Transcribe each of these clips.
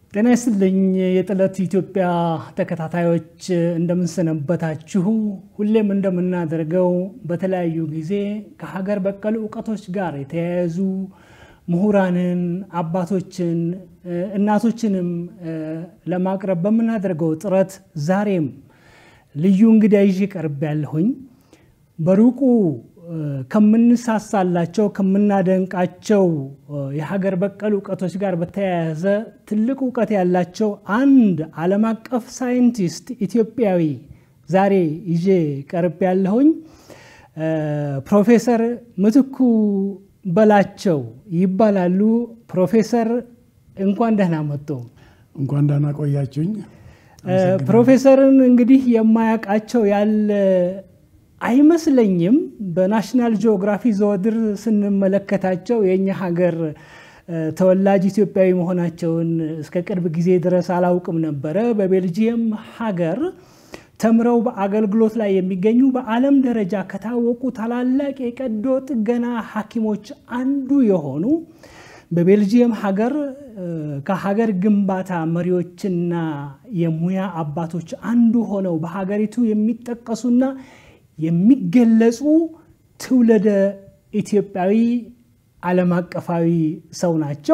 ጤና ይስጥልኝ የጥለት ኢትዮጵያ ተከታታዮች እንደምንሰነበታችሁ። ሁሌም እንደምናደርገው በተለያዩ ጊዜ ከሀገር በቀል እውቀቶች ጋር የተያያዙ ምሁራንን፣ አባቶችን፣ እናቶችንም ለማቅረብ በምናደርገው ጥረት ዛሬም ልዩ እንግዳ ይዤ ቀርብ ያለሁኝ በሩቁ ከምንሳሳላቸው ከምናደንቃቸው የሀገር በቀል እውቀቶች ጋር በተያያዘ ትልቅ እውቀት ያላቸው አንድ ዓለም አቀፍ ሳይንቲስት ኢትዮጵያዊ ዛሬ ይዤ ቀርብ ያለሁኝ ፕሮፌሰር ምትኩ በላቸው ይባላሉ። ፕሮፌሰር እንኳን ደህና መጡ። እንኳን ደህና ቆያችሁኝ። ፕሮፌሰርን እንግዲህ የማያውቃቸው ያለ አይመስለኝም። በናሽናል ጂኦግራፊ ዘወትር ስንመለከታቸው የእኛ ሀገር ተወላጅ ኢትዮጵያዊ መሆናቸውን እስከ ቅርብ ጊዜ ድረስ አላውቅም ነበረ። በቤልጂየም ሀገር ተምረው በአገልግሎት ላይ የሚገኙ በዓለም ደረጃ ከታወቁ ታላላቅ የቀዶ ጥገና ሐኪሞች አንዱ የሆኑ በቤልጂየም ሀገር ከሀገር ግንባታ መሪዎችና የሙያ አባቶች አንዱ ሆነው በሀገሪቱ የሚጠቀሱና የሚገለጹ ትውልደ ኢትዮጵያዊ ዓለም አቀፋዊ ሰው ናቸው።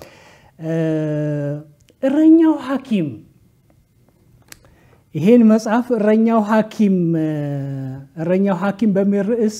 እረኛው ሐኪም ይሄን መጽሐፍ እረኛው ሐኪም እረኛው ሐኪም በሚል ርዕስ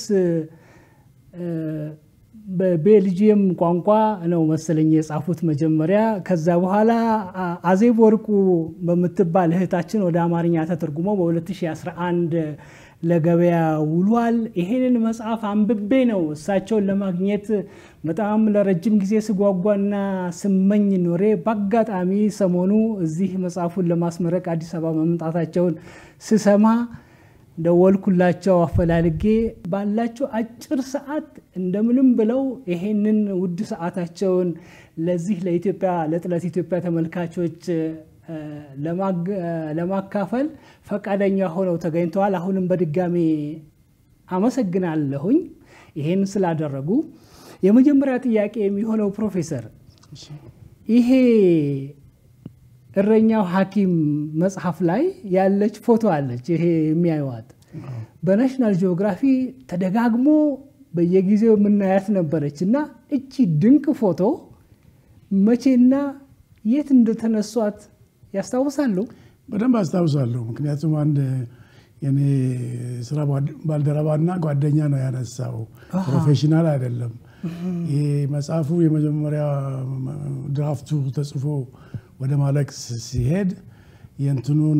በቤልጂየም ቋንቋ ነው መሰለኝ የጻፉት መጀመሪያ። ከዛ በኋላ አዜብ ወርቁ በምትባል እህታችን ወደ አማርኛ ተተርጉሞ በ2011 ለገበያ ውሏል። ይሄንን መጽሐፍ አንብቤ ነው እሳቸውን ለማግኘት በጣም ለረጅም ጊዜ ስጓጓና ስመኝ ኖሬ በአጋጣሚ ሰሞኑ እዚህ መጽሐፉን ለማስመረቅ አዲስ አበባ መምጣታቸውን ስሰማ ደወልኩላቸው አፈላልጌ ባላቸው አጭር ሰዓት እንደምንም ብለው ይሄንን ውድ ሰዓታቸውን ለዚህ ለኢትዮጵያ ለጥለት ኢትዮጵያ ተመልካቾች ለማካፈል ፈቃደኛ ሆነው ተገኝተዋል። አሁንም በድጋሚ አመሰግናለሁኝ ይሄን ስላደረጉ። የመጀመሪያ ጥያቄ የሚሆነው ፕሮፌሰር ይሄ እረኛው ሐኪም መጽሐፍ ላይ ያለች ፎቶ አለች። ይሄ የሚያዩዋት በናሽናል ጂኦግራፊ ተደጋግሞ በየጊዜው የምናያት ነበረች እና እቺ ድንቅ ፎቶ መቼና የት እንደተነሷት ያስታውሳሉ? በደንብ አስታውሳለሁ። ምክንያቱም አንድ የኔ ስራ ባልደረባና ጓደኛ ነው ያነሳው፣ ፕሮፌሽናል አይደለም። ይሄ መጽሐፉ የመጀመሪያ ድራፍቱ ተጽፎ ወደ ማለቅ ሲሄድ የእንትኑን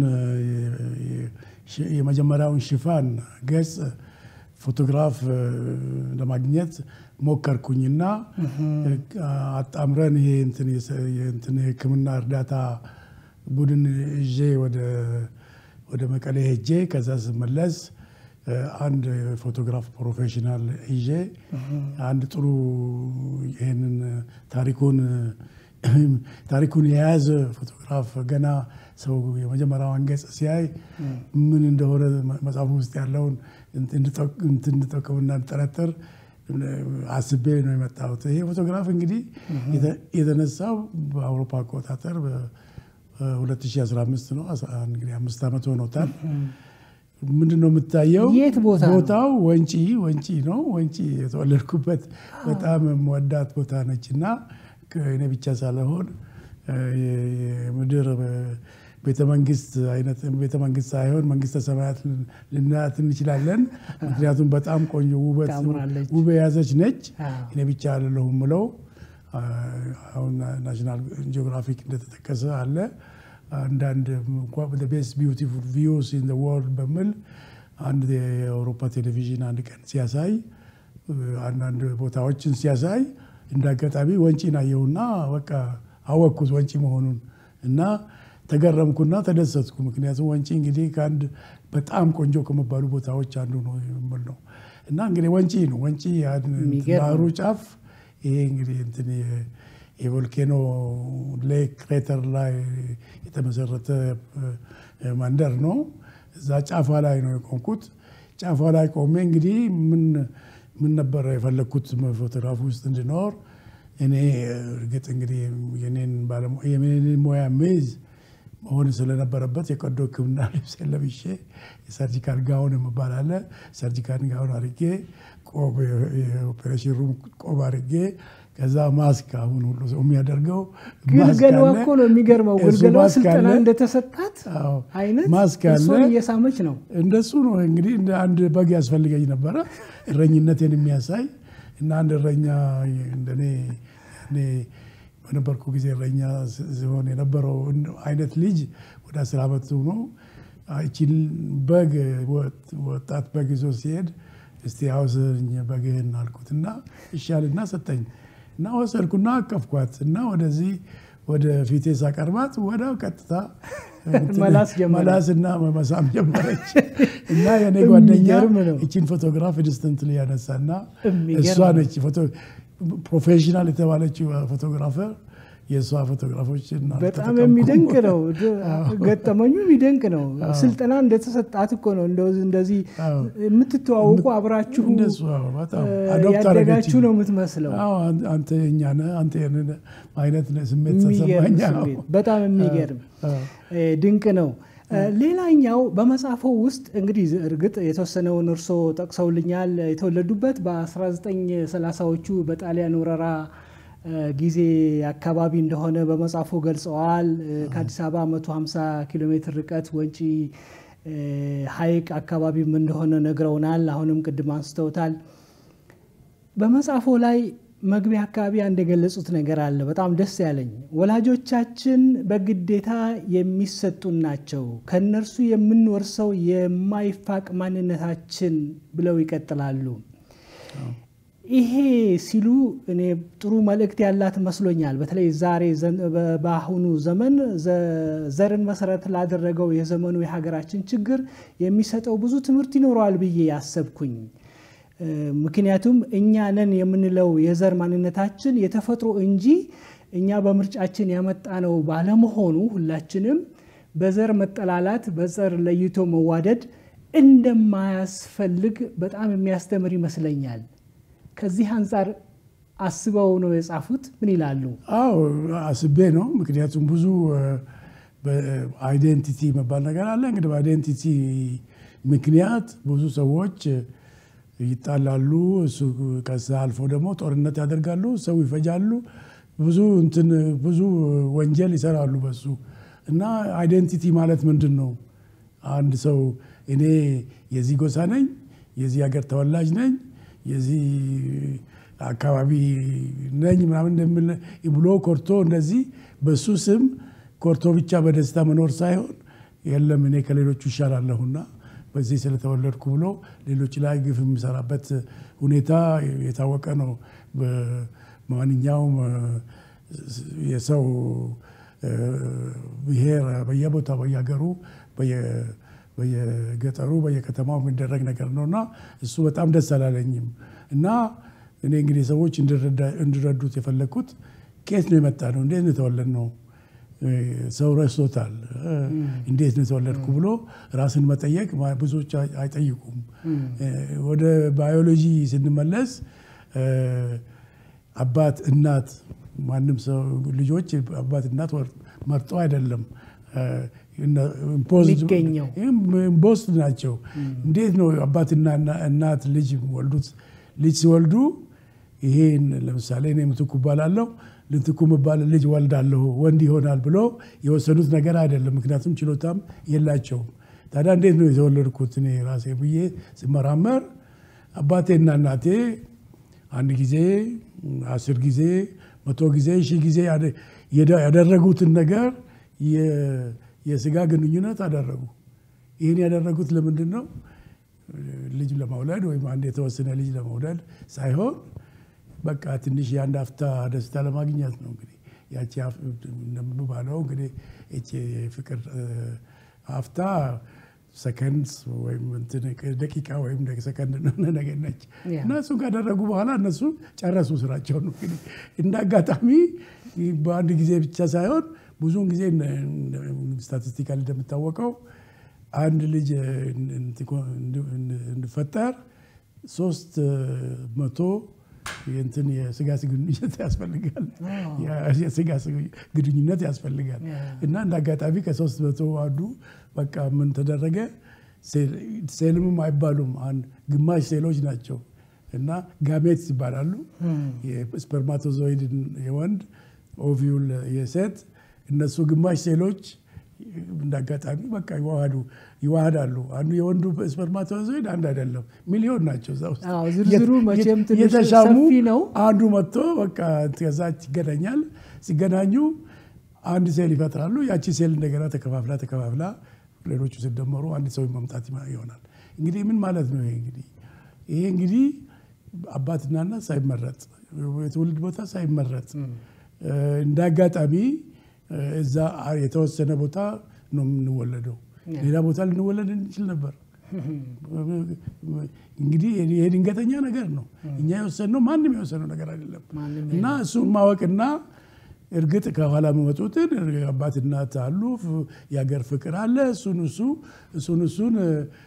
የመጀመሪያውን ሽፋን ገጽ ፎቶግራፍ ለማግኘት ሞከርኩኝና አጣምረን ይሄ እንትን የሕክምና እርዳታ ቡድን ይዤ ወደ መቀሌ ሄጄ ከዛ ስመለስ አንድ ፎቶግራፍ ፕሮፌሽናል ይዤ አንድ ጥሩ ይህንን ታሪኩን ታሪኩን የያዘ ፎቶግራፍ ገና ሰው የመጀመሪያውን ገጽ ሲያይ ምን እንደሆነ መጽሐፉ ውስጥ ያለውን እንድጠቅምና እንድጠረጥር አስቤ ነው የመጣሁት። ይሄ ፎቶግራፍ እንግዲህ የተነሳው በአውሮፓ አቆጣጠር በ2015 ነው። እንግዲህ አምስት ዓመት ሆኖታል። ምንድን ነው የምታየው? የት ቦታ ነው? ቦታው ወንጪ ወንጪ ነው። ወንጪ የተወለድኩበት በጣም የምወዳት ቦታ ነች እና እኔ ብቻ ሳልሆን የምድር ቤተመንግስት አይነት ቤተመንግስት ሳይሆን መንግስተ ሰማያት ልናያት እንችላለን። ምክንያቱም በጣም ቆንጆ ውበት ታምራለች። ውብ የያዘች ነች። አዎ። እኔ ብቻ አይደለሁም ምለው አሁን ናሽናል ጂኦግራፊክ እንደተጠቀሰ አለ አንዳንድ ቤስት ቢዩቲፉል ቪውስ ኢን ወርልድ በሚል አንድ የአውሮፓ ቴሌቪዥን አንድ ቀን ሲያሳይ አንዳንድ ቦታዎችን ሲያሳይ እንደ አጋጣሚ ወንጪን አየሁና በቃ አወቅኩት ወንጪ መሆኑን እና ተገረምኩና ተደሰትኩ። ምክንያቱም ወንጪ እንግዲህ ከአንድ በጣም ቆንጆ ከሚባሉ ቦታዎች አንዱ ነው የምል ነው እና እንግዲህ ወንጪ ነው ወንጪ ያን የሚገርም ባህሩ ጫፍ ይሄ እንግዲህ እንትን የ- የቮልኬኖ ሌክ ክሬተር ላይ የተመሰረተ እ፣ መንደር ነው። እዛ ጫፏ ላይ ነው የቆምኩት። ጫፏ ላይ ቆሜ እንግዲህ ምን ምን ነበረ የፈለግኩት ፎቶግራፍ ውስጥ እንድኖር እኔ እርግጥ እንግዲህ የኔን የኔን ሙያ ሜዝ መሆን ስለነበረበት የቀዶ ሕክምና ልብስ ለብሼ የሰርጂካል ጋውን የሚባል አለ። ሰርጂካል ጋውን አድርጌ የኦፔሬሽን ሩም ቆብ አድርጌ ከዛ ማስክ አሁን ሁሉ ሰው የሚያደርገው ግልገሏ እኮ ነው የሚገርመው። ግልገሏ ስልጠና እንደተሰጣት አይነት ማስክ አለ እሷን እየሳመች ነው። እንደሱ ነው እንግዲህ እንደ አንድ በግ ያስፈልገኝ ነበረ እረኝነቴን የሚያሳይ እና አንድ እረኛ እንደኔ እኔ በነበርኩ ጊዜ እረኛ ሲሆን የነበረው አይነት ልጅ ወደ አስር ዓመቱ ነው። ይቺን በግ ወጣት በግ ይዞ ሲሄድ እስቲ አውሰኝ በግህን አልኩትና ይሻልና ሰጠኝ እና ወሰድኩና አቀፍኳት እና ወደዚህ ወደ ፊቴ ሳቀርባት ወዲያው ቀጥታ መላስና መሳም ጀመረች እና የኔ ጓደኛ ይቺን ፎቶግራፍ ኢንስተንትሊ ያነሳና እሷ ነች ፕሮፌሽናል የተባለችው ፎቶግራፈር የእሷ ፎቶግራፎች በጣም የሚደንቅ ነው። ገጠመኙ የሚደንቅ ነው። ስልጠና እንደተሰጣት እኮ ነው። እንደዚህ የምትተዋወቁ አብራችሁ ያደጋችሁ ነው የምትመስለው። አንተ የእኛ ነህ አንተ አይነት ስሜት ተሰማኝ። በጣም የሚገርም ድንቅ ነው። ሌላኛው በመጽሐፎ ውስጥ እንግዲህ እርግጥ የተወሰነውን እርሶ ጠቅሰውልኛል። የተወለዱበት በ1930ዎቹ በጣሊያን ወረራ ጊዜ አካባቢ እንደሆነ በመጽሐፎ ገልጸዋል። ከአዲስ አበባ 150 ኪሎ ሜትር ርቀት ወንጪ ሐይቅ አካባቢም እንደሆነ ነግረውናል። አሁንም ቅድም አንስተውታል። በመጽሐፎ ላይ መግቢያ አካባቢ አንድ የገለጹት ነገር አለ፣ በጣም ደስ ያለኝ። ወላጆቻችን በግዴታ የሚሰጡን ናቸው፣ ከእነርሱ የምንወርሰው የማይፋቅ ማንነታችን ብለው ይቀጥላሉ። ይሄ ሲሉ እኔ ጥሩ መልእክት ያላት መስሎኛል። በተለይ ዛሬ በአሁኑ ዘመን ዘርን መሰረት ላደረገው የዘመኑ የሀገራችን ችግር የሚሰጠው ብዙ ትምህርት ይኖረዋል ብዬ ያሰብኩኝ። ምክንያቱም እኛ ነን የምንለው የዘር ማንነታችን የተፈጥሮ እንጂ እኛ በምርጫችን ያመጣነው ባለመሆኑ ሁላችንም በዘር መጠላላት፣ በዘር ለይቶ መዋደድ እንደማያስፈልግ በጣም የሚያስተምር ይመስለኛል። ከዚህ አንጻር አስበው ነው የጻፉት? ምን ይላሉ? አዎ አስቤ ነው። ምክንያቱም ብዙ አይዴንቲቲ መባል ነገር አለ። እንግዲህ በአይዴንቲቲ ምክንያት ብዙ ሰዎች ይጣላሉ። እሱ ከዛ አልፎ ደግሞ ጦርነት ያደርጋሉ፣ ሰው ይፈጃሉ፣ ብዙ እንትን ብዙ ወንጀል ይሰራሉ በሱ እና አይዴንቲቲ ማለት ምንድን ነው? አንድ ሰው እኔ የዚህ ጎሳ ነኝ፣ የዚህ ሀገር ተወላጅ ነኝ የዚህ አካባቢ ነኝ ምናምን እንደሚል ብሎ ኮርቶ እንደዚህ በሱ ስም ኮርቶ ብቻ በደስታ መኖር ሳይሆን የለም እኔ ከሌሎቹ ይሻላለሁና በዚህ ስለተወለድኩ ብሎ ሌሎች ላይ ግፍ የሚሰራበት ሁኔታ የታወቀ ነው። በማንኛውም የሰው ብሔር በየቦታው በየሀገሩ በየገጠሩ በየከተማው የሚደረግ ነገር ነው እና እሱ በጣም ደስ አላለኝም። እና እኔ እንግዲህ ሰዎች እንዲረዱት የፈለግኩት ከየት ነው የመጣ ነው፣ እንዴት ነው የተወለድ ነው። ሰው ረስቶታል። እንዴት ነው የተወለድኩ ብሎ ራስን መጠየቅ ብዙዎች አይጠይቁም። ወደ ባዮሎጂ ስንመለስ አባት እናት፣ ማንም ሰው ልጆች አባት እናት መርጦ አይደለም ኢምፖስት ናቸው። እንዴት ነው አባትና እናት ልጅ ወልዱት? ልጅ ሲወልዱ ይሄን ለምሳሌ እኔ ምትኩ እባላለሁ ልትኩ የምባል ልጅ ወልዳለሁ ወንድ ይሆናል ብሎ የወሰኑት ነገር አይደለም። ምክንያቱም ችሎታም የላቸውም። ታዲያ እንዴት ነው የተወለድኩት እኔ ራሴ ብዬ ስመራመር አባቴና እናቴ አንድ ጊዜ አስር ጊዜ መቶ ጊዜ ሺህ ጊዜ ያደረጉትን ነገር የስጋ ግንኙነት አደረጉ። ይህን ያደረጉት ለምንድን ነው? ልጅ ለመውለድ ወይም አንድ የተወሰነ ልጅ ለመውለድ ሳይሆን በቃ ትንሽ የአንድ አፍታ ደስታ ለማግኘት ነው። እንግዲህ ያቺ እንደምባለው እንግዲህ ፍቅር አፍታ ሰከንድ ወይም ደቂቃ ወይም ሰከንድ ነገር ነች እና እሱን ካደረጉ በኋላ እነሱ ጨረሱ ስራቸውን። እንግዲህ እንደ አጋጣሚ በአንድ ጊዜ ብቻ ሳይሆን ብዙውን ጊዜ ስታቲስቲካል እንደሚታወቀው አንድ ልጅ እንዲፈጠር ሶስት መቶ የእንትን የስጋ ግንኙነት ያስፈልጋል። የስጋ ግንኙነት ያስፈልጋል እና እንደ አጋጣሚ ከሶስት መቶ አንዱ በቃ ምን ተደረገ? ሴልምም አይባሉም ግማሽ ሴሎች ናቸው እና ጋሜትስ ይባላሉ። የስፐርማቶዞይድ የወንድ ኦቪዩል የሴት እነሱ ግማሽ ሴሎች እንደ አጋጣሚ በቃ ይዋሃዱ ይዋሃዳሉ። አንዱ የወንዱ ስፐርማቶዞይድ አንድ አይደለም፣ ሚሊዮን ናቸው እዛ ውስጥ ዝርዝሩ መቼም ትንሽ የተሻሙ ሰፊ ነው። አንዱ መጥቶ በቃ ከዛ ይገናኛል። ሲገናኙ አንድ ሴል ይፈጥራሉ። ያቺ ሴል እንደገና ተከፋፍላ ተከፋፍላ ሌሎቹ ሲደመሩ አንድ ሰው መምጣት ይሆናል። እንግዲህ ምን ማለት ነው? ይሄ እንግዲህ ይሄ እንግዲህ አባትና እናት ሳይመረጥ የትውልድ ቦታ ሳይመረጥ እንደ አጋጣሚ እዛ የተወሰነ ቦታ ነው የምንወለደው። ሌላ ቦታ ልንወለድ እንችል ነበር። እንግዲህ ይሄ ድንገተኛ ነገር ነው። እኛ የወሰንነው ማንም የወሰነው ነገር አይደለም እና እሱን ማወቅና እርግጥ ከኋላ የሚመጡትን አባት እናት አሉ፣ የሀገር ፍቅር አለ። እሱን እሱ እሱን እሱን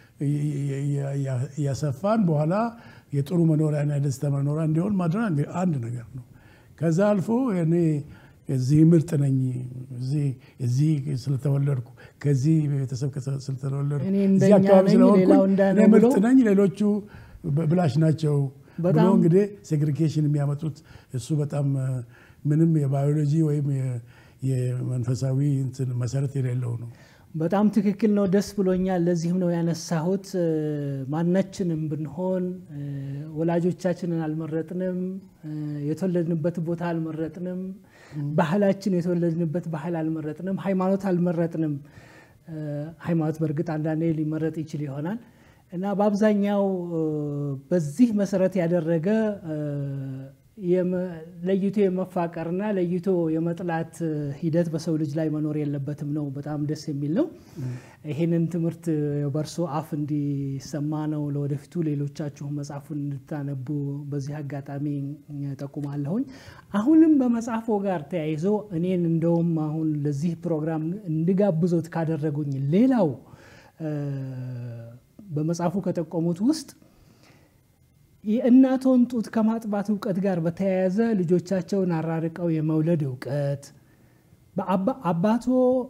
እያሰፋን በኋላ የጥሩ መኖሪያና የደስታ መኖሪያ እንዲሆን ማድረግ አንድ ነገር ነው። ከዛ አልፎ እኔ እዚህ ምርጥ ነኝ እዚህ ስለተወለድኩ ከዚህ ቤተሰብ ስለተወለድኩ እኔ እዚህ እንደኛ አካባቢ ነኝ፣ ስለሆንኩኝ ሌላው እንዳለ እኔ ምርጥ ብሎ- ነኝ፣ ሌሎቹ ብላሽ ናቸው ብሎ በጣም- እንግዲህ ሴግሪጌሽን የሚያመጡት እሱ በጣም እ፣ ምንም የባዮሎጂ ወይም የ- የመንፈሳዊ እንትን መሰረት የሌለው ነው። በጣም ትክክል ነው። ደስ ብሎኛል። ለዚህም ነው ያነሳሁት። እ፣ ማናችንም ብንሆን እ፣ ወላጆቻችንን አልመረጥንም፣ እ፣ የተወለድንበት ቦታ አልመረጥንም፣ ባህላችን የተወለድንበት ባህል አልመረጥንም፣ ሃይማኖት አልመረጥንም። እ፣ ሃይማኖት በእርግጥ አንዳንዴ ሊመረጥ ይችል ይሆናል እና በአብዛኛው እ፣ በዚህ መሰረት ያደረገ እ፣ የመ- ለይቶ የመፋቀርና ለይቶ የመጥላት እ፣ ሂደት በሰው ልጅ ላይ መኖር የለበትም ነው። በጣም ደስ የሚል ነው። ይህንን ትምህርት በእርሶ አፍ እንዲሰማ ነው ለወደፊቱ ሌሎቻችሁ መጽሐፉን እንድታነቡ በዚህ አጋጣሚ እ፣ ጠቁማለሁኝ። አሁንም በመጽሐፎ ጋር ተያይዞ እኔን እንደውም አሁን ለዚህ ፕሮግራም እንድጋብዞት ካደረጉኝ ሌላው እ፣ በመጽሐፉ ከጠቆሙት ውስጥ የእናቶን ጡት ከማጥባት እውቀት ጋር በተያያዘ ልጆቻቸውን አራርቀው የመውለድ እውቀት በአባ- አባቶ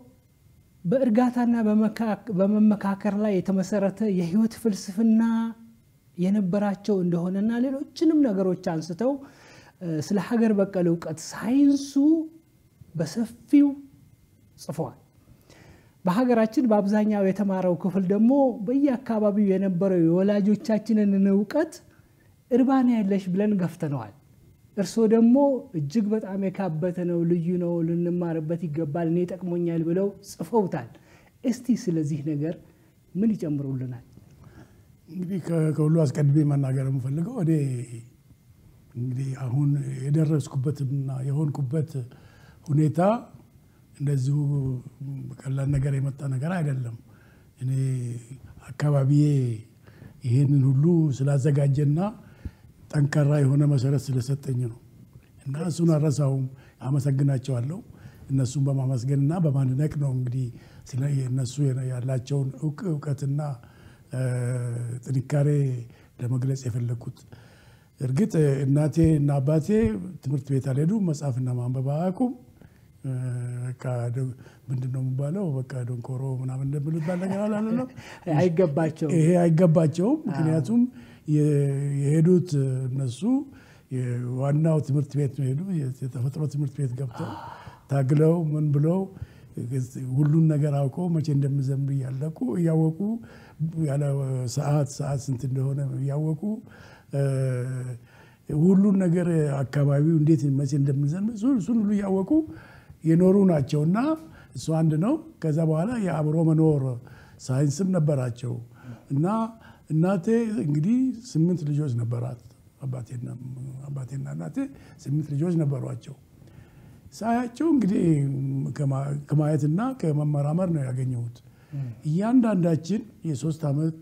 በእርጋታና በመካ- በመመካከር ላይ የተመሰረተ የህይወት ፍልስፍና የነበራቸው እንደሆነና ሌሎችንም ነገሮች አንስተው እ፣ ስለ ሀገር በቀል እውቀት ሳይንሱ በሰፊው ጽፈዋል። በሀገራችን በአብዛኛው የተማረው ክፍል ደግሞ በየአካባቢው የነበረው የወላጆቻችንን እውቀት እርባና ያለሽ ብለን ገፍተነዋል። እርስዎ ደግሞ እጅግ በጣም የካበተ ነው፣ ልዩ ነው፣ ልንማርበት ይገባል፣ እኔ ጠቅሞኛል ብለው ጽፈውታል። እስቲ ስለዚህ ነገር ምን ይጨምሩልናል? እንግዲህ ከ- ከሁሉ አስቀድሜ መናገር የምፈልገው እኔ እንግዲህ አሁን የደረስኩበትና የሆንኩበት ሁኔታ እንደዚሁ ቀላል ነገር የመጣ ነገር አይደለም። እኔ አካባቢዬ ይሄንን ሁሉ ስላዘጋጀና ጠንካራ የሆነ መሰረት ስለሰጠኝ ነው እና እሱን አረሳውም። አመሰግናቸዋለሁ። እነሱን በማመስገንና በማድነቅ ነው እንግዲህ ስለ እነሱ ያላቸውን እውቅ እውቀትና እ፣ ጥንካሬ ለመግለጽ የፈለግኩት። እርግጥ እናቴ እና አባቴ ትምህርት ቤት አልሄዱም፣ መጽሐፍና ማንበብ አያውቁም። እ፣ በቃ ደ- ምንድን ነው የሚባለው? በቃ ደንኮሮ ምናምን እንደምንባል ነገር አላለም። አይገባቸው ይሄ አይገባቸውም። ምክንያቱም የ- የሄዱት እነሱ ዋናው ትምህርት ቤት ነው የሄዱ የተፈጥሮ ትምህርት ቤት ገብተው ታግለው ምን ብለው ሁሉን ነገር አውቀው መቼ እንደምዘምር እያለቁ እያወቁ ያለ ሰዓት ሰዓት ስንት እንደሆነ እያወቁ እ፣ ሁሉን ነገር አካባቢው እንዴት መቼ እንደምዘምር እሱ- እሱን ሁሉ እያወቁ የኖሩ ናቸው እና እሱ አንድ ነው። ከዛ በኋላ የአብሮ መኖር ሳይንስም ነበራቸው እና እናቴ እንግዲህ ስምንት ልጆች ነበራት። አባቴና አባቴና እናቴ ስምንት ልጆች ነበሯቸው። ሳያቸው እንግዲህ ከማ- ከማየትና ከመመራመር ነው ያገኘሁት። እያንዳንዳችን የሶስት ዓመት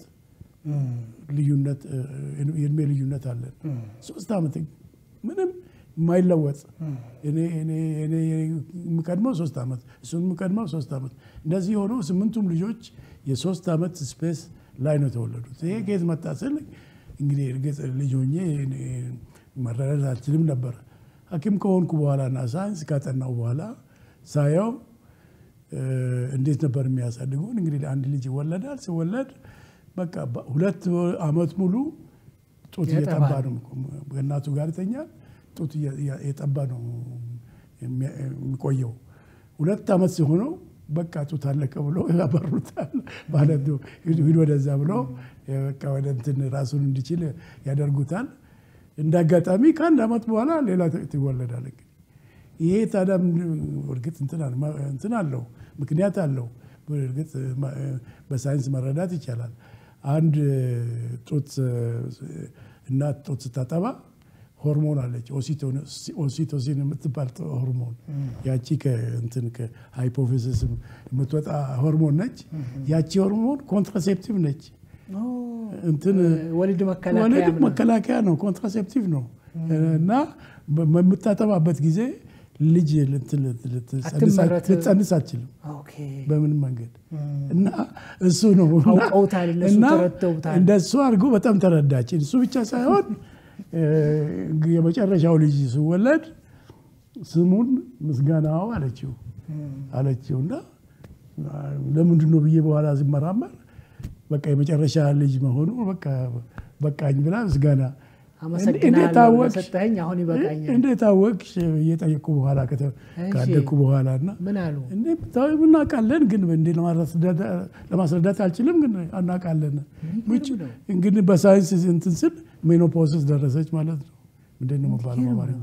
ልዩነት እ፣ የእድሜ ልዩነት አለን። ሶስት ዓመት ምንም የማይለወጥ እኔ እኔ- እኔ የምቀድመው ሶስት ዓመት እሱን የምቀድመው ሶስት ዓመት እንደዚህ የሆነው ስምንቱም ልጆች የሶስት ዓመት ስፔስ ላይ ነው የተወለዱት። ይሄ ከየት መጣ ስል እንግዲህ እርግጥ ልጅ ሆኜ እኔ መረዳት አልችልም ነበር። ሐኪም ከሆንኩ በኋላ እና ሳይንስ ካጠናው በኋላ ሳየው እንዴት ነበር የሚያሳድጉን። እንግዲህ አንድ ልጅ ይወለዳል። ሲወለድ በቃ ሁለት ዓመት ሙሉ ጡት እየጠባ ነው ከእናቱ ጋር ይተኛል። ጡት እየጠባ ነው የሚቆየው። ሁለት ዓመት ሲሆነው በቃ ጡት አለቀ ብሎ ያበሩታል ማለት ነው። ሂድ ወደዛ ብሎ በቃ ወደ እንትን ራሱን እንዲችል ያደርጉታል። እንደ አጋጣሚ ከአንድ ዓመት በኋላ ሌላ ትወለዳል። እንግዲህ ይሄ ታዲያ እርግጥ እንትን አለው ምክንያት አለው። እርግጥ በሳይንስ መረዳት ይቻላል። አንድ ጡት እናት ጡት ስታጠባ ሆርሞን አለች ኦሲቶሲን የምትባል ሆርሞን ያቺ ከእንትን ከሃይፖፊሲስ የምትወጣ ሆርሞን ነች። ያቺ ሆርሞን ኮንትራሴፕቲቭ ነች። እንትን ወሊድ ወሊድ መከላከያ ነው፣ ኮንትራሴፕቲቭ ነው እና በምታጠባበት ጊዜ ልጅ ልትጸንስ አትችልም በምንም መንገድ እና እሱ ነው እና እንደሱ አድርጎ በጣም ተረዳች። እሱ ብቻ ሳይሆን የመጨረሻው ልጅ ሲወለድ ስሙን ምስጋናው አለችው አለችው እና ለምንድን ነው ብዬ በኋላ ሲመራመር በቃ የመጨረሻ ልጅ መሆኑ በቃኝ ብላ ምስጋና እንዴት አወቅሽ እየጠየቁ በኋላ ካደግኩ በኋላ እና እናውቃለን፣ ግን ለማስረዳት አልችልም፣ ግን እናውቃለን። እንግዲህ በሳይንስ እንትን ስል ሜኖፖስስ ደረሰች ማለት ነው። ምንድን ነው የሚባለው በአማርኛ?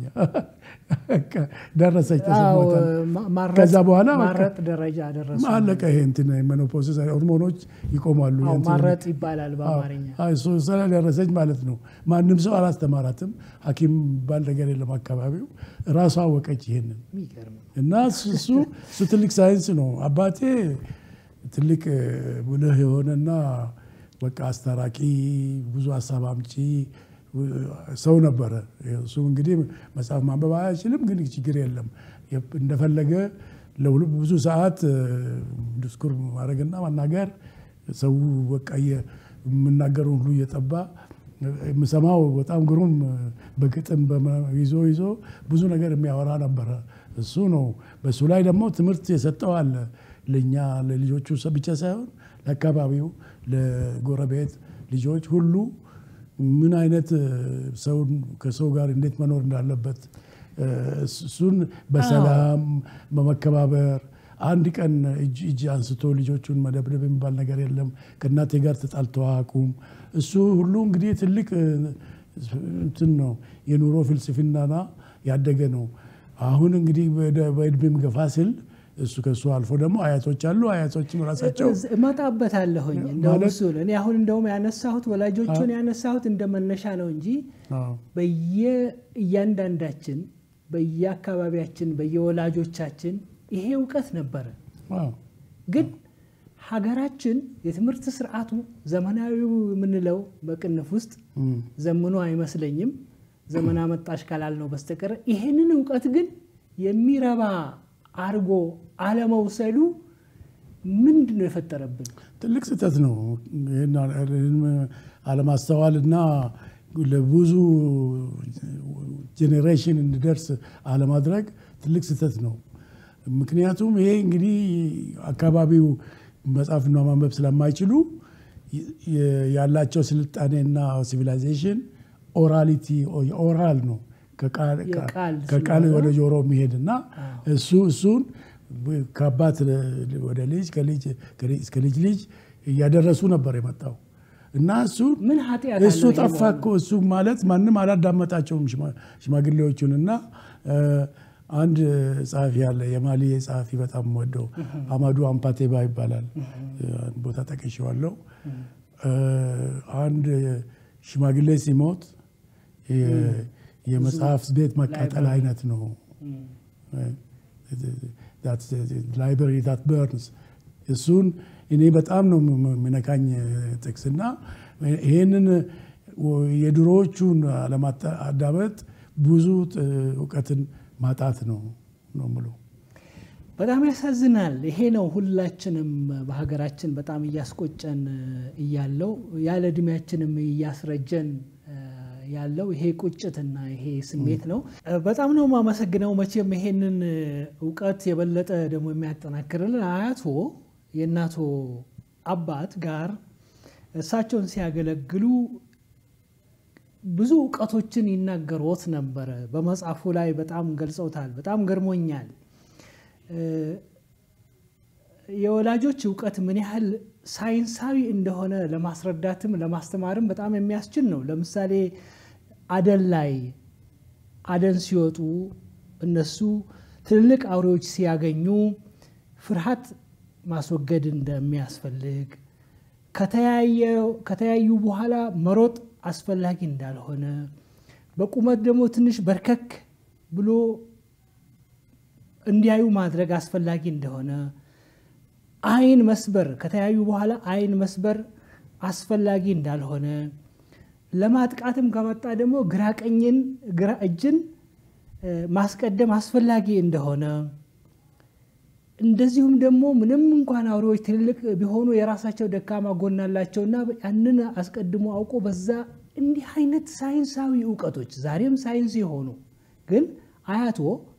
ደረሰች ተሰሞታል። ከዛ በኋላ ማረጥ ደረጃ ደረሱ። አለቀ። ይሄ እንትን ሜኖፖስስ ሆርሞኖች ይቆማሉ። ማረጥ ይባላል በአማርኛ። ደረሰች ማለት ነው። ማንም ሰው አላስተማራትም። ሐኪም ባል ነገር የለም አካባቢው። ራሷ አወቀች ይሄንን እና እሱ እሱ ትልቅ ሳይንስ ነው። አባቴ ትልቅ ብልህ የሆነና በቃ አስታራቂ፣ ብዙ ሀሳብ አምጪ ሰው ነበረ። እሱ እንግዲህ መጽሐፍ ማንበብ አይችልም፣ ግን ችግር የለም እንደፈለገ ብዙ ሰዓት ዲስኩር ማድረግና ማናገር ሰው በቃ የምናገረው ሁሉ እየጠባ የምሰማው በጣም ግሩም በግጥም ይዞ ይዞ ብዙ ነገር የሚያወራ ነበረ። እሱ ነው። በእሱ ላይ ደግሞ ትምህርት የሰጠው አለ ለእኛ ለልጆቹ ብቻ ሳይሆን ለአካባቢው፣ ለጎረቤት ልጆች ሁሉ ምን አይነት ሰውን ከሰው ጋር እንዴት መኖር እንዳለበት እሱን በሰላም በመከባበር አንድ ቀን እጅ እጅ አንስቶ ልጆቹን መደብደብ የሚባል ነገር የለም። ከእናቴ ጋር ተጣልተው አያውቁም። እሱ ሁሉ እንግዲህ ትልቅ እንትን ነው የኑሮ ፍልስፍናና ያደገ ነው። አሁን እንግዲህ በእድሜም ገፋ ስል እሱ ከሱ አልፎ ደግሞ አያቶች አሉ። አያቶችም ራሳቸው እመጣበታለሁኝ እንደውም እሱን እኔ አሁን እንደውም ያነሳሁት ወላጆቹን ያነሳሁት እንደ መነሻ ነው እንጂ በየእያንዳንዳችን በየአካባቢያችን በየወላጆቻችን ይሄ እውቀት ነበረ። ግን ሀገራችን የትምህርት ስርዓቱ ዘመናዊው የምንለው በቅንፍ ውስጥ ዘምኖ አይመስለኝም ዘመን አመጣሽ ካላልነው በስተቀር ይሄንን እውቀት ግን የሚረባ አድርጎ አለመውሰዱ ምንድን ነው የፈጠረብን? ትልቅ ስህተት ነው። ይህን አለማስተዋል እና ለብዙ ጄኔሬሽን እንዲደርስ አለማድረግ ትልቅ ስህተት ነው። ምክንያቱም ይሄ እንግዲህ አካባቢው መጻፍና ማንበብ ስለማይችሉ ያላቸው ስልጣኔና ሲቪላይዜሽን ኦራሊቲ ኦራል ነው ከቃል ወደ ጆሮ የሚሄድ እና እሱ እሱን ከአባት ወደ ልጅ እስከ ልጅ ልጅ እያደረሱ ነበር የመጣው እና እሱ ምን ኃጢአት እሱ ጠፋ እኮ እሱ ማለት ማንም አላዳመጣቸውም ሽማግሌዎቹን እና አንድ ጸሐፊ ያለ የማሊ ጸሐፊ በጣም ወደው አማዱ አምፓቴባ ይባላል። ቦታ ጠቅሼዋለሁ። አንድ ሽማግሌ ሲሞት የመጽሐፍ ቤት መቃጠል አይነት ነው። ላይብረሪ ዳት በርንስ እሱን እኔ በጣም ነው የሚነካኝ ጥቅስና ይህንን የድሮዎቹን አለማዳመጥ ብዙ እውቀትን ማጣት ነው ነው የምለው። በጣም ያሳዝናል። ይሄ ነው ሁላችንም በሀገራችን በጣም እያስቆጨን እያለው ያለ እድሜያችንም እያስረጀን ያለው ይሄ ቁጭትና ይሄ ስሜት ነው። በጣም ነው የማመሰግነው። መቼም ይሄንን እውቀት የበለጠ ደግሞ የሚያጠናክርልን አያቶ የእናቶ አባት ጋር እሳቸውን ሲያገለግሉ ብዙ እውቀቶችን ይናገሮት ነበረ። በመጽሐፉ ላይ በጣም ገልጸውታል። በጣም ገርሞኛል። የወላጆች እውቀት ምን ያህል ሳይንሳዊ እንደሆነ ለማስረዳትም ለማስተማርም በጣም የሚያስችል ነው። ለምሳሌ አደን ላይ አደን ሲወጡ እነሱ ትልልቅ አውሬዎች ሲያገኙ ፍርሃት ማስወገድ እንደሚያስፈልግ ከተያዩ በኋላ መሮጥ አስፈላጊ እንዳልሆነ በቁመት ደግሞ ትንሽ በርከክ ብሎ እንዲያዩ ማድረግ አስፈላጊ እንደሆነ አይን መስበር ከተያዩ በኋላ አይን መስበር አስፈላጊ እንዳልሆነ ለማጥቃትም ከመጣ ደግሞ ግራ ቀኝን ግራ እጅን ማስቀደም አስፈላጊ እንደሆነ እንደዚሁም ደግሞ ምንም እንኳን አውሬዎች ትልልቅ ቢሆኑ የራሳቸው ደካማ ጎን አላቸውና ያንን አስቀድሞ አውቆ በዛ እንዲህ አይነት ሳይንሳዊ እውቀቶች ዛሬም ሳይንስ የሆኑ ግን አያቶ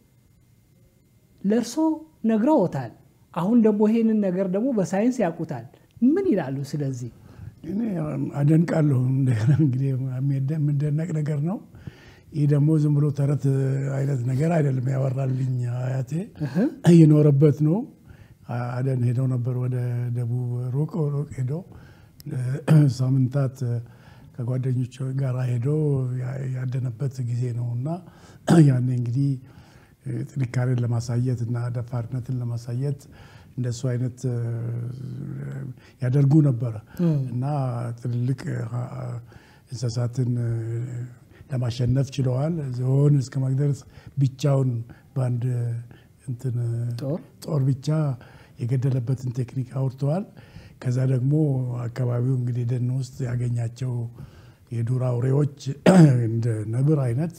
ለእርሶ ነግረውታል። አሁን ደግሞ ይሄንን ነገር ደግሞ በሳይንስ ያውቁታል። ምን ይላሉ? ስለዚህ እኔ አደንቃለሁ። እንግዲህ የሚደነቅ ነገር ነው። ይህ ደግሞ ዝም ብሎ ተረት አይነት ነገር አይደለም። ያወራልኝ አያቴ እየኖረበት ነው። አደን ሄደው ነበር ወደ ደቡብ ሩቅ ሩቅ ሄዶ ሳምንታት ከጓደኞች ጋር ሄዶ ያደነበት ጊዜ ነው እና ያኔ እንግዲህ ጥንካሬን ለማሳየት እና ደፋርነትን ለማሳየት እንደሱ አይነት ያደርጉ ነበረ እና ትልልቅ እንስሳትን ለማሸነፍ ችለዋል። ዝሆን እስከ መግደርስ ብቻውን በአንድ እንትን ጦር ብቻ የገደለበትን ቴክኒክ አውርተዋል። ከዛ ደግሞ አካባቢው እንግዲህ ደን ውስጥ ያገኛቸው የዱር አውሬዎች እንደ ነብር አይነት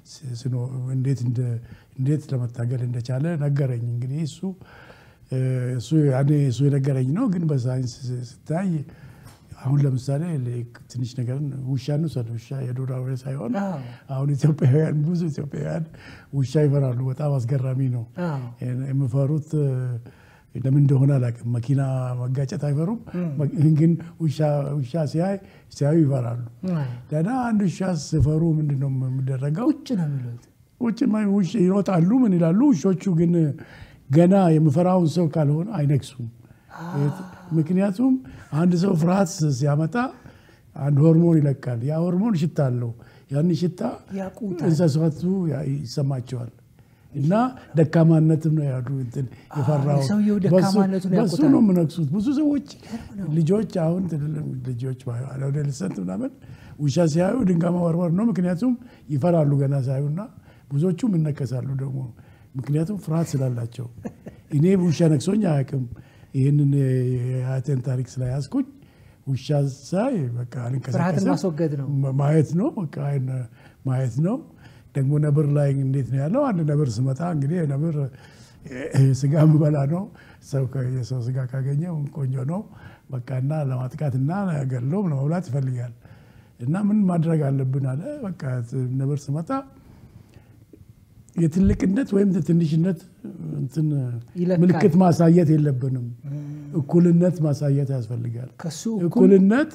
እንዴት ለመታገል እንደቻለ ነገረኝ። እንግዲህ እሱ እሱ ያኔ እሱ የነገረኝ ነው። ግን በሳይንስ ስታይ አሁን ለምሳሌ ትንሽ ነገርን ውሻ እንውሰድ። ውሻ የዱር አውሬ ሳይሆን አሁን ኢትዮጵያውያን ብዙ ኢትዮጵያውያን ውሻ ይፈራሉ። በጣም አስገራሚ ነው። የሚፈሩት ለምን እንደሆነ አላውቅም። መኪና መጋጨት አይፈሩም፣ ግን ውሻ ሲያይ ሲያዩ ይፈራሉ። ደህና አንድ ውሻ ሲፈሩ ምንድን ነው የሚደረገው? ቁጭ ነው የሚሉት። ቁጭ ይሮጣሉ። ምን ይላሉ? ውሾቹ ግን ገና የሚፈራውን ሰው ካልሆነ አይነክሱም። ምክንያቱም አንድ ሰው ፍርሃት ሲያመጣ አንድ ሆርሞን ይለቃል። ያ ሆርሞን ሽታ አለው። ያን ሽታ እንስሳቱ ይሰማቸዋል። እና ደካማነትም ነው ያሉ የፈራው በሱ ነው የምነክሱት። ብዙ ሰዎች ልጆች አሁን ልጆች አዶለሰንት ምናምን ውሻ ሲያዩ ድንጋይ መወርወር ነው። ምክንያቱም ይፈራሉ ገና ሳዩና ብዙዎቹም ይነከሳሉ ደግሞ ምክንያቱም ፍርሃት ስላላቸው። እኔ ውሻ ነክሶኝ አያውቅም። ይህንን የአያቴን ታሪክ ስለያዝኩኝ ውሻ ሳይ በቃ ፍርሃትን ማስወገድ ነው ማየት ነው በቃ ማየት ነው። ደግሞ ነብር ላይ እንዴት ነው ያለው? አንድ ነብር ስመጣ እንግዲህ ነብር ስጋ ምበላ ነው። የሰው ስጋ ካገኘ ቆንጆ ነው በቃ እና ለማጥቃትና ገሎም ለመብላት ይፈልጋል። እና ምን ማድረግ አለብን አለ። በቃ ነብር ስመጣ የትልቅነት ወይም ትንሽነት ምልክት ማሳየት የለብንም። እኩልነት ማሳየት ያስፈልጋል። እኩልነት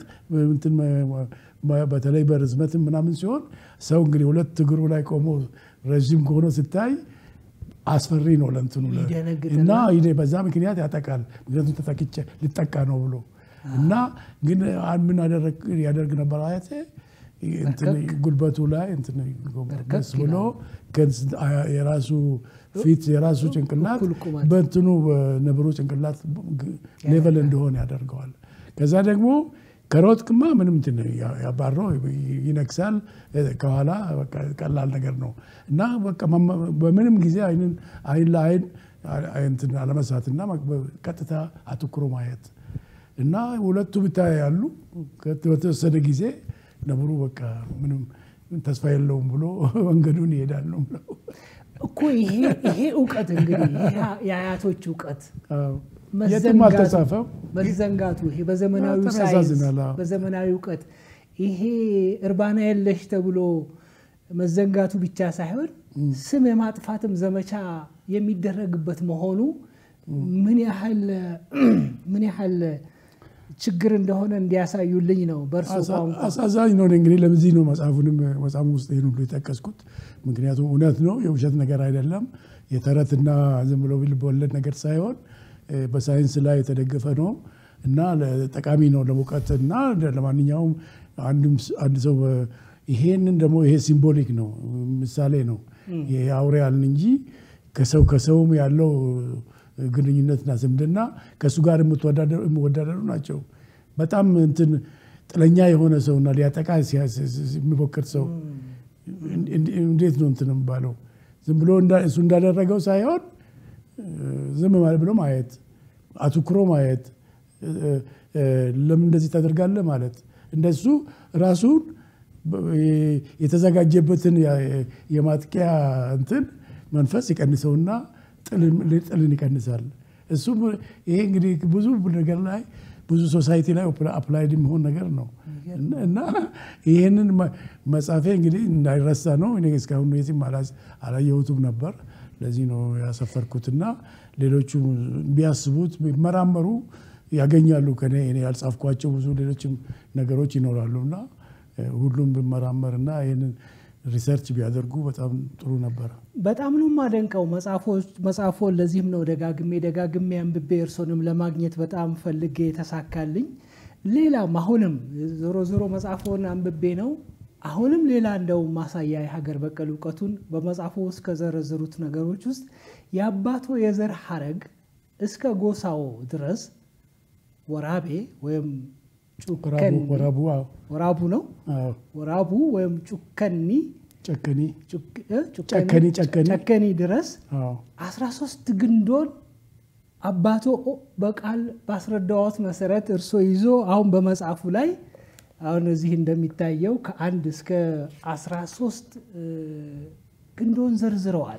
በተለይ በርዝመትም ምናምን ሲሆን ሰው እንግዲህ ሁለት እግሩ ላይ ቆሞ ረዥም ከሆነ ስታይ አስፈሪ ነው ለእንትኑ እና በዛ ምክንያት ያጠቃል። ምክንያቱም ተጠቅቼ ልጠቃ ነው ብሎ እና ግን ምን ያደርግ ነበር አያቴ ጉልበቱ ላይ ጎንበስ ብሎ የራሱ ፊት የራሱ ጭንቅላት በእንትኑ ነብሩ ጭንቅላት ሌቨል እንደሆነ ያደርገዋል። ከዛ ደግሞ ከሮጥክማ ምንም ያባረው ይነክሳል። ከኋላ ቀላል ነገር ነው እና በምንም ጊዜ አይን ለአይን አለመሳትና ቀጥታ አትኩሮ ማየት እና ሁለቱ ብታያሉ በተወሰነ ጊዜ ነብሩ በቃ ምንም ተስፋ የለውም ብሎ መንገዱን ይሄዳል ነው ብለው እኮ ይሄ እውቀት እንግዲህ የአያቶች እውቀት የትም አልተጻፈም። መዘንጋቱ ይሄ በዘመናዊ ሳይንስ በዘመናዊ እውቀት ይሄ እርባና የለሽ ተብሎ መዘንጋቱ ብቻ ሳይሆን ስም የማጥፋትም ዘመቻ የሚደረግበት መሆኑ ምን ያህል ምን ያህል ችግር እንደሆነ እንዲያሳዩልኝ ነው። በእርሶ ቋንቋ አሳዛኝ ነው። እንግዲህ ለዚህ ነው መጽሐፉንም መጽሐፉ ውስጥ ይህን ሁሉ የጠቀስኩት። ምክንያቱም እውነት ነው፣ የውሸት ነገር አይደለም። የተረትና ዝም ብሎ ልብ ወለድ ነገር ሳይሆን በሳይንስ ላይ የተደገፈ ነው እና ጠቃሚ ነው ለሙቀት እና ለማንኛውም አንድ ሰው ይሄንን ደግሞ ይሄ ሲምቦሊክ ነው፣ ምሳሌ ነው። ይሄ አውሬ ያልን እንጂ ከሰው ከሰውም ያለው ግንኙነትና ዝምድና ከእሱ ጋር የሚወዳደሩ ናቸው። በጣም እንትን ጥለኛ የሆነ ሰውና ሊያጠቃ የሚሞክር ሰው እንዴት ነው እንትን የሚባለው? ዝም ብሎ እሱ እንዳደረገው ሳይሆን ዝም ማለት ብሎ ማየት፣ አትኩሮ ማየት፣ ለምን እንደዚህ ታደርጋለህ ማለት እንደሱ ራሱን የተዘጋጀበትን የማጥቂያ እንትን መንፈስ ይቀንሰውና ጥልን ይቀንሳል። እሱ ይሄ እንግዲህ ብዙ ነገር ላይ ብዙ ሶሳይቲ ላይ አፕላይድ የሚሆን ነገር ነው እና ይህንን መጻፌ እንግዲህ እንዳይረሳ ነው። እኔ እስካሁን የትም አላየሁትም ነበር። ለዚህ ነው ያሰፈርኩትና ሌሎቹ ቢያስቡት ቢመራመሩ ያገኛሉ። ከኔ እኔ ያልጻፍኳቸው ብዙ ሌሎችም ነገሮች ይኖራሉ እና ሁሉም ቢመራመርና ይህንን ሪሰርች ቢያደርጉ በጣም ጥሩ ነበረ። በጣም ነው የማደንቀው መጽሐፎን። ለዚህም ነው ደጋግሜ ደጋግሜ አንብቤ እርሶንም ለማግኘት በጣም ፈልጌ የተሳካልኝ። ሌላም አሁንም ዞሮ ዞሮ መጽሐፎን አንብቤ ነው አሁንም ሌላ እንደው ማሳያ የሀገር በቀል እውቀቱን በመጽሐፎ ውስጥ ከዘረዘሩት ነገሮች ውስጥ የአባቶ የዘር ሀረግ እስከ ጎሳው ድረስ ወራቤ ወይም ጩከኒ ወራቡ ነው ወራቡ ወይም ጩከኒ ጨከኒ ጨከኒ ጨከኒ ድረስ 13 ግንዶን አባቶ በቃል ባስረዳዎት መሰረት እርሶ ይዞ አሁን በመጽሐፉ ላይ አሁን እዚህ እንደሚታየው ከአንድ እስከ 13 ግንዶን ዘርዝረዋል።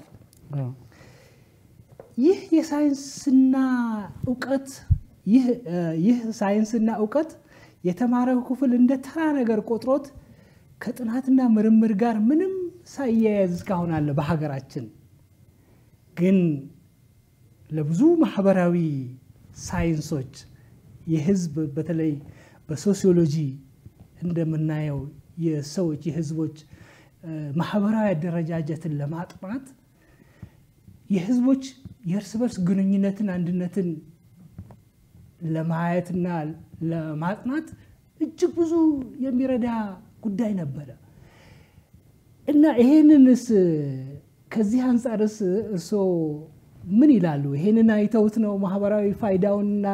ይህ የሳይንስና እውቀት ይህ ሳይንስና እውቀት የተማረው ክፍል እንደ ተራ ነገር ቆጥሮት ከጥናትና ምርምር ጋር ምንም ሳያያዝ እስካሁን አለ በሀገራችን። ግን ለብዙ ማህበራዊ ሳይንሶች የህዝብ በተለይ በሶሲዮሎጂ እንደምናየው የሰዎች የህዝቦች ማህበራዊ አደረጃጀትን ለማጥናት የህዝቦች የእርስ በርስ ግንኙነትን አንድነትን ለማየትና ለማጥናት እጅግ ብዙ የሚረዳ ጉዳይ ነበረ እና ይሄንንስ ከዚህ አንጻርስ እርስዎ ምን ይላሉ? ይሄንን አይተውት ነው ማህበራዊ ፋይዳውንና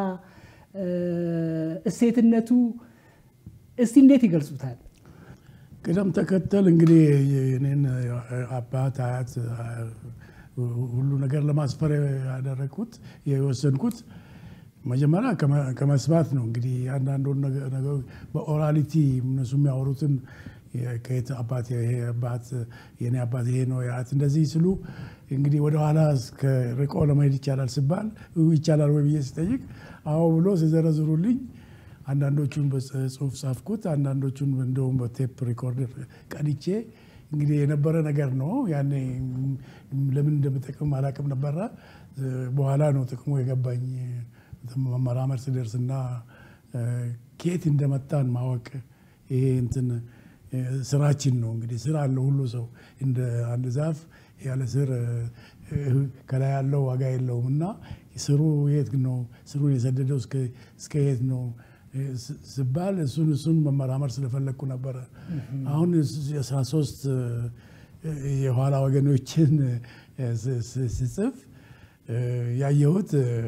እሴትነቱ እስቲ እንዴት ይገልጹታል? ቅደም ተከተል እንግዲህ እኔን አባት አያት ሁሉ ነገር ለማስፈር ያደረግኩት የወሰንኩት መጀመሪያ ከመስማት ነው። እንግዲህ አንዳንዱን ነገር በኦራሊቲ እነሱ የሚያወሩትን ከየት አባት ይሄ አባት የኔ አባት ይሄ ነው ያት እንደዚህ ስሉ እንግዲህ ወደኋላ እስከ ርቆ ለመሄድ ይቻላል ሲባል ይቻላል ወይ ብዬ ስጠይቅ አዎ ብሎ ሲዘረዝሩልኝ አንዳንዶቹን በጽሁፍ ጻፍኩት፣ አንዳንዶቹን እንደውም በቴፕ ሪኮርደር ቀድቼ እንግዲህ የነበረ ነገር ነው። ያኔ ለምን እንደምጠቅም አላቅም ነበረ። በኋላ ነው ጥቅሙ የገባኝ መመራመር ስደርስና ከየት እንደመጣን ማወቅ ይሄ እንትን ስራችን ነው። እንግዲህ ስራ አለው ሁሉ ሰው እንደ አንድ ዛፍ ያለ ስር ከላይ ያለው ዋጋ የለውም እና ስሩ የት ነው ስሩን የሰደደው እስከ የት ነው ስባል እሱን እሱን መመራመር ስለፈለግኩ ነበረ። አሁን የአስራ ሶስት የኋላ ወገኖችን ስጽፍ ያየሁት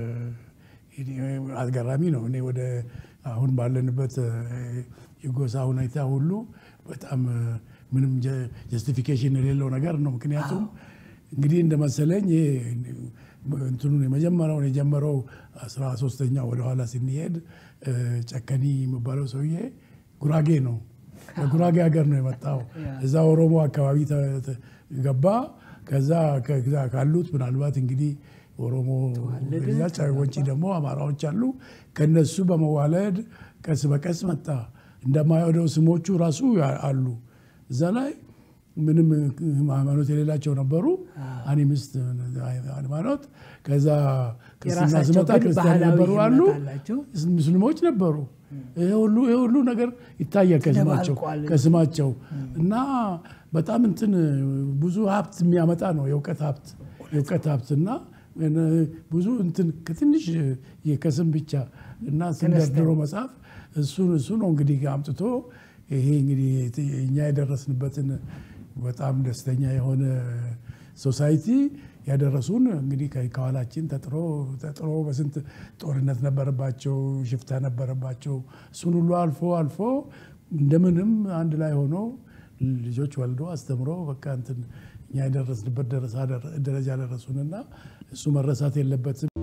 አስገራሚ ነው። እኔ ወደ አሁን ባለንበት የጎሳ ሁኔታ ሁሉ በጣም ምንም ጀስቲፊኬሽን የሌለው ነገር ነው። ምክንያቱም እንግዲህ እንደመሰለኝ እንትኑን የመጀመሪያውን የጀመረው አስራ ሶስተኛ ወደኋላ ስንሄድ ጨከኒ የሚባለው ሰውዬ ጉራጌ ነው። ከጉራጌ ሀገር ነው የመጣው። እዛ ኦሮሞ አካባቢ ገባ። ከዛ ካሉት ምናልባት እንግዲህ ኦሮሞ ወንጪ ደግሞ አማራዎች አሉ። ከነሱ በመዋለድ ቀስ በቀስ መጣ እንደማይወደው ስሞቹ ራሱ አሉ እዛ ላይ ምንም ሃይማኖት የሌላቸው ነበሩ። አኒሚስት ሃይማኖት ከዛ ክርስትና ስመጣ ክርስቲያን ነበሩ አሉ፣ ሙስሊሞች ነበሩ። ይሄ ሁሉ ነገር ይታያል ከስማቸው ከስማቸው እና በጣም እንትን ብዙ ሀብት የሚያመጣ ነው የእውቀት ሀብት የእውቀት ሀብት እና ብዙ እንትን ከትንሽ ከስም ብቻ እና ስንደርድሮ መጽሐፍ እሱ እሱ ነው እንግዲህ አምጥቶ ይሄ እንግዲህ እኛ የደረስንበትን በጣም ደስተኛ የሆነ ሶሳይቲ ያደረሱን እንግዲህ ከኋላችን ተጥሮ ተጥሮ በስንት ጦርነት ነበረባቸው፣ ሽፍታ ነበረባቸው። እሱን ሁሉ አልፎ አልፎ እንደምንም አንድ ላይ ሆኖ ልጆች ወልዶ አስተምሮ በቃ እንትን እኛ የደረስንበት ደረጃ ደረሱንና እሱ መረሳት የለበትም።